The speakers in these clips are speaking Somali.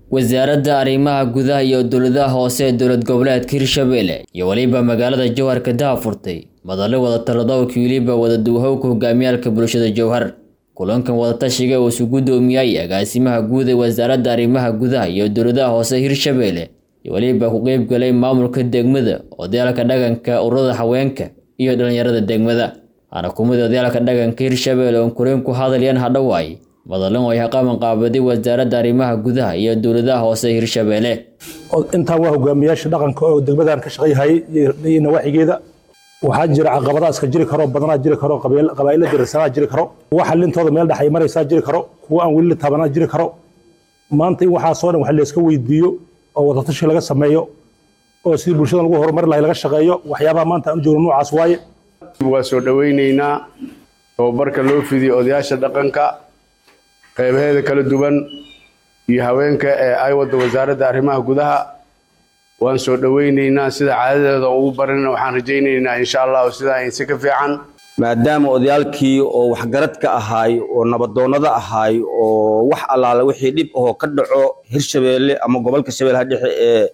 wasaaradda arrimaha gudaha iyo dowladaha hoose ee dowlad goboleedka hirshabelle iyo weliba magaalada jowhar ka daafurtay madallo wadatalladowka weliba wadaduwahowka hogaamiyaalka bulshada jowhar kulankan wadatashiga uu isu guddoomiyay agaasimaha guud ee wasaaradda arrimaha gudaha iyo dowladaha hoose hirshabelle iyo weliba ku qeybgalay maamulka degmada odayaalka dhaqanka ururada haweenka iyo dhallinyarada degmada waana kumid odayaalka dhaqanka hirshabelle oon koreen ku hadlayaan hadhowaay madallan oo ay qaban qaabaday wasaaradda arrimaha gudaha iyo dowladaha hoose hirshabelle intaan waa hogaamiyaasha dhaqanka oo degmadan ka shaqayhayay iyo nawaaxigeeda waxaa jira caqabadaha iska jiri karo badanaa jiri karo qabaa'ila dirsanaa jiri karo kuwa xalintooda meel dhex ay maraysaa jiri karo kuwa aan weli la taabanaa jiri karo maanta in waxaasoo dhan wax layska weydiiyo oo wadatashi laga sameeyo oo sidii bulshada lagu horumari lahay laga shaqeeyo waxyaabaha maanta aan u joogno noocaas waaye waa soo dhowaynaynaa tababarka loo fidiyo odayaasha dhaqanka qeybaheeda kala duwan iyo haweenka ee ay wadda wasaaradda arrimaha gudaha waan soo dhowaynaynaa sida caadadeeda ugu barina waxaan rajaynaynaa insha allahu sidaa insi ka fiican maadaama odayaalkii oo waxgarad ka ahaay oo nabadoonnada ahaay oo wax allaale wixii dhib ahoo ka dhaco hirshabeelle ama gobolka shabeellaha dhexe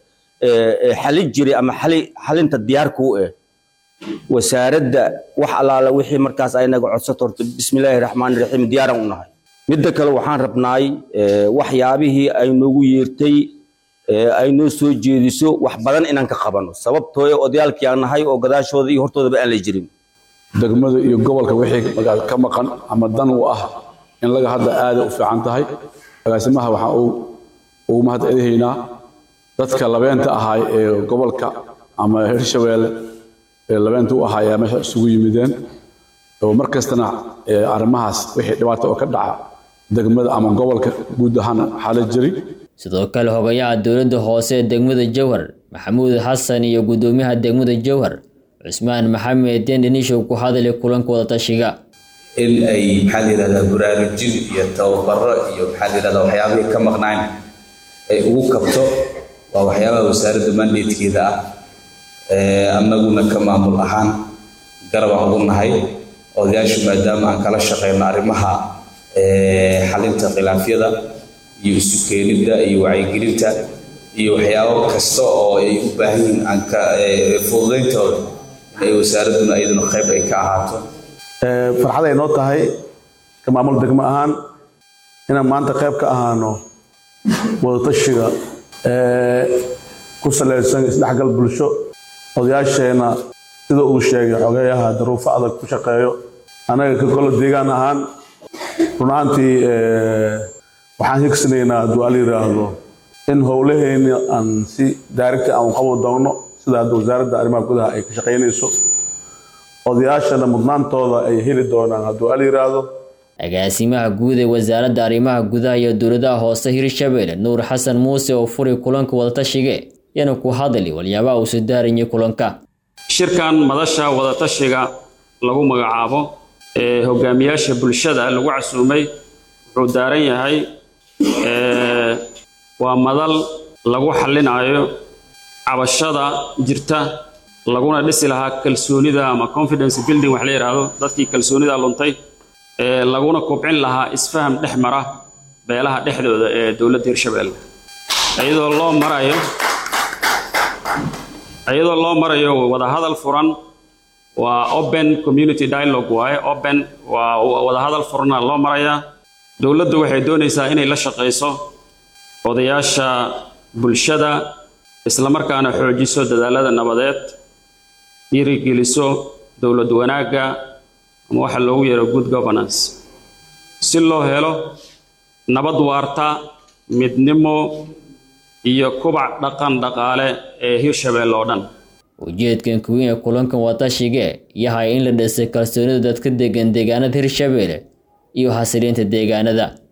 ee xalin jiray ama xalinta diyaarka u eh wasaaradda wax allaale wixii markaas aynaga codsato horta bismillaahi raxmaani raxiim diyaaran u nahay midda kale waxaan rabnaay waxyaabihii ay noogu yeertay ay noo soo jeediso wax badan inaan ka qabano sababtoo odayaalkii aan nahay oo gadaashooda iyo hortoodaba aan la jirin degmada iyo gobolka wixii ka maqan ama dan u ah in laga hadda aada u fiican tahay agaasimaha waxaan ugu mahad celihaynaa dadka labeenta ahaay ee gobolka ama hirshabeelle ee labeenta u ahaay ayaa meesha isugu yimideen oo mar kastana arrimahaas wixii dhibaata oo ka dhaca degmada ama gobolka guud ahaan xaala jiri sidoo kale hogayaha dowladda hoose ee degmada jowhar maxamuud xasan iyo guddoomiyaha degmada jowhar cusmaan maxamed dendhenishow ku hadlay kulanka wadatashiga in ay maxaa la yidhahdaa baraarujin iyo tababaro iyo maxaa la yidhahdaa waxyaabihii ka maqnayn ay ugu kabto waa waxyaabaha wasaaradda mandatekeeda ah annaguna ka maamul ahaan garabaan ugu nahay odayaashu maadaama aan kala shaqeyno arrimaha xalinta khilaafyada iyo isu keenidda iyo wacyigelinta iyo waxyaabo kasta oo ay u baahan yihiin aan ka fududayntooda inay wasaaradduna iyaduna qayb ay ka ahaato farxad ay noo tahay ka maamul degmo ahaan inaan maanta qayb ka ahaano wadatashiga ku salaysan isdhexgal bulsho odayaasheenna sida uu sheegay xogeeyaha daruufo adag ku shaqeeyo anaga ka golo deegaan ahaan run ahaantii waxaan higsanaynaa hadduu ala yidhaahdo in howlaheenna aan si daarigta aan qaban doonno sida hadda wasaaradda arrimaha gudaha ay ka shaqaynayso odayaashana mudnaantooda ay heli doonaan hadduu ala yidhaahdo agaasimaha guud ee wasaaradda arrimaha gudaha iyo dowladaha hoose hirshabelle nuur xasan muuse oo furay kulanka wadatashiga yana ku hadli waliyaabaha uu sidaaranyay kulanka shirkan madasha wadatashiga lagu magacaabo ee hogaamiyaasha bulshada lagu casuumay wuxuu daaran yahay waa madal lagu xallinayo cabashada jirta laguna dhisi lahaa kalsoonida ama confidence building wax la yidhaahdo dadkii kalsoonida luntay laguna kubcin lahaa isfaham dhex mara beelaha dhexdooda ee dowladda hirshabelle iyadoo loo marayo iyadoo loo marayo wadahadal furan waa open community dialogue waaye open waa wadahadal furana loo marayaa dowladdu waxay doonaysaa inay la shaqayso odayaasha bulshada islamarkaana xoojiso dadaalada nabadeed dhiirigeliso dowlad wanaagga ama waxa loogu yeero good governance si loo helo nabad waarta midnimo iyo kubac dhaqan dhaqaale ee hirshabelle oo dhan ujeedkan kuweyn ee kulankan wadatashiga yahay in la dhisay kalsoonida dadka degan deegaanada hirshabelle iyo xasiliinta deegaanada